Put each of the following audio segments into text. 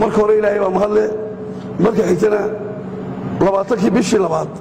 marka hore ilaahay baa mahadle marka xigtana labaatankii bishii labaad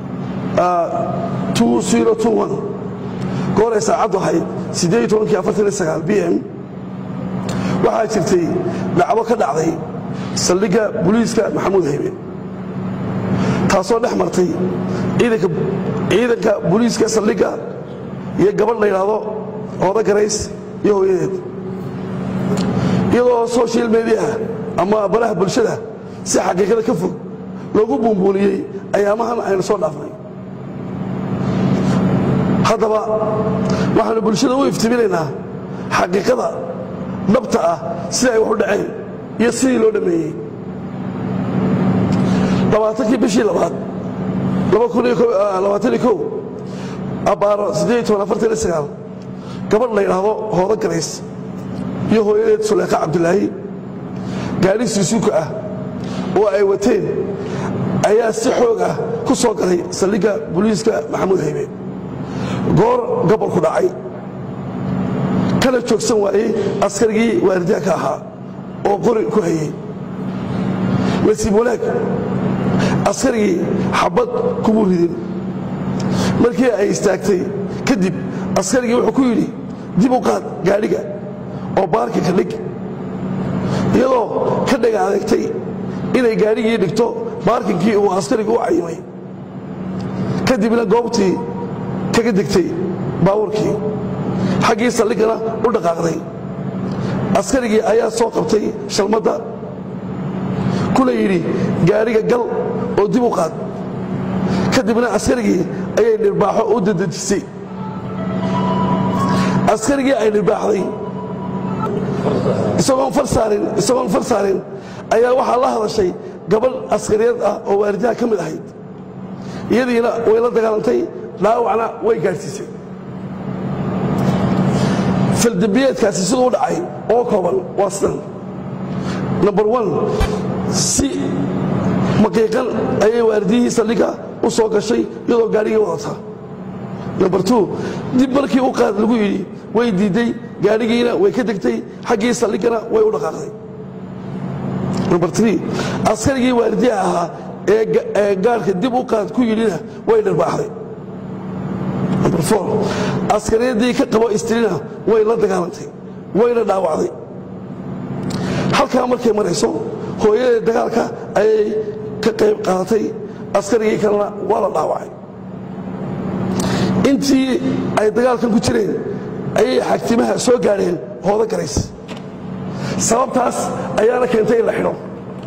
gooray saacaddu ahayd b m waxaa jirtay dhacdo ka dhacday saldhigga buliiska maxamuud haybe taasoo dhex martay ciidanka buliiska saldhigga iyo gabadh la yidhaahdo ooda garays iyo hooyadeed iyadoo social mediaha ama baraha bulshada si xaqiiqada ka fog loogu buunbuuniyey ayaamahan aynu soo dhaafnay haddaba waxaannu bulshada u iftiminaynaa xaqiiqada dhabta ah sida ay wax u dhaceen iyo sidii loo dhammeeyey labaatankii bishii labaad abbaaro gabadh la yidhaahdo hoodo garays iyo hooyadeed suleekha cabdulaahi gaadhi suusuuka ah oo ay wateen ayaa si xoog ah ku soo galay saldhigga buliiska maxamuud haybe goor gabolku dhacay kana joogsan waayey askarigii waaridaanka ahaa oo qori ku hayey nasiib wanaag askarigii xabad kumuu ridin markii ay istaagtay kadib askarigii wuxuu ku yidhi dib u qaad gaadhiga oo baarka ka dhig iyadoo ka dhaga adeegtay inay gaadhigii dhigto baarkinkii uu askarigu u cayimay kadibna goobtii kaga degtay baabuurkii xaggii saldhiggana u dhaqaaqday askarigii ayaa soo qabtay shalmadda kuna yidhi gaadhiga gal oo dib u qaad kadibna askarigii ayay dhirbaaxo u dadejisay askarigii ay dhirbaaxday isagoon far saarin ayaa waxaa la hadashay gabadh askariyeed ah oo waalidaha ka mid ahayd iyadiina way la dagaalantay dhaawacna way gaadhsiisay faldembiyeedkaasi siduu u dhacay oo kooban waa sidan number one si maqiiqan ayay waalidiyihii saldhigga u soo gashay iyadoo gaadhigii wadata number two dib markii u qaad lagu yidhi way diidday gaadhigiina way ka degtay xaggii saldhiggana way u dhaqaaqday number three askarigii waalidiha ahaa ee gaadhka dib u qaad ku yidhina way dharbaaxday number four askariyadii ka qabo istrina way la dagaalantay wayna dhaawacday halkaa markay marayso hooyadee dagaalka ayay ka qayb qaadatay askarigii kalena waa la dhaawacay intii ay dagaalkan ku jireen ayay xagtimaha soo gaadheen hoodo garays sababtaas ayaana keentay in la xidho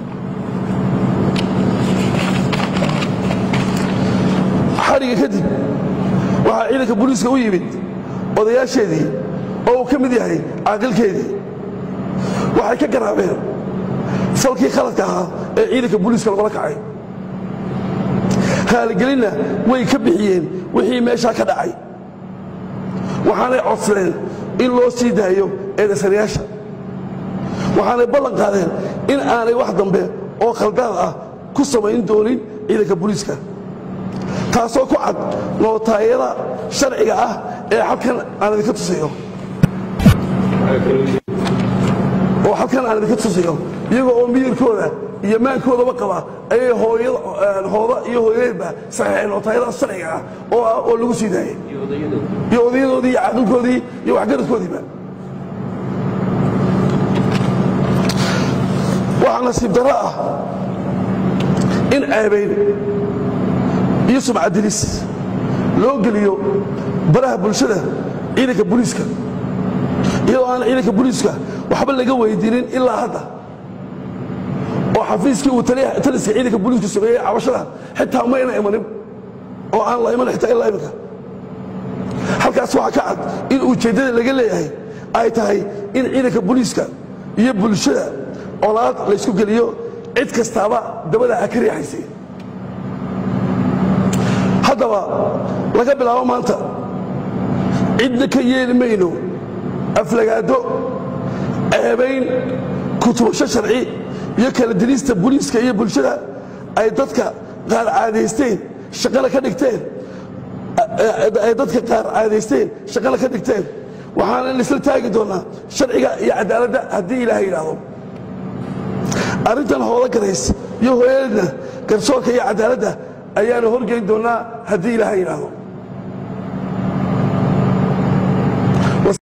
xadhiga kadib waxaa ciidanka booliiska u yimid odayaasheedii oo uu ka mid yahay caaqilkeedii waxay ka garaabeen falkii khaladka ahaa ee ciidanka booliiska lagula kacay raaligelinna way ka bixiyeen wixii meeshaa ka dhacay waxaanay codsadeen in loo sii daayo eedaysanayaasha waxaanay ballan qaadeen in aanay wax dambe oo khaldaad ah ku samayn doonin ciidanka booliiska taasoo ku cad nootaayada sharciga ah ee halkan aan idinka tusayo oo halkan aan idinka tusayo iyagoo oo miyirkooda iyo maankoodaba qaba ayay hooda iyo hooyadeedba saxeexeen nootaayada sharciga ah oo ah oo lagu sii daayay iyo odayadoodii iyo caaqilkoodii iyo waxgaradkoodiiba waxaa nasiib darro ah in ceebayn iyo sumcadilis loo geliyo baraha bulshada ciidanka booliiska iyadoo aan ciidanka booliiska waxba laga weydiinin ilaa hadda oo xafiiskii uu taliska ciidanka booliisku sameeyey cabashada xitaa mayna imanin oo aan la iman xitaa ilaa iminka halkaas waxaa ka cad in ujeeddada laga leeyahay ay tahay in ciidanka booliiska iyo bulshada colaad laysku geliyo cid kastaaba dabada ha ka riixaysay haddaba laga bilaabo maanta cidna ka yeeli mayno aflagaado ceebayn kutubasho sharci iyo kala dilista booliiska iyo bulshada ay dadka qaar caadaysteen shaqana ka dhigteen ay dadka qaar caadaysteen shaqana ka dhigteen waxaana isla taagi doonnaa sharciga iyo cadaaladda haddii ilaahay yidhaahdo arrintan hoola garays iyo hooyadeedna garsoorka iyo cadaaladda ayaanu horgeyn doonnaa haddii ilaahay yidhaahdo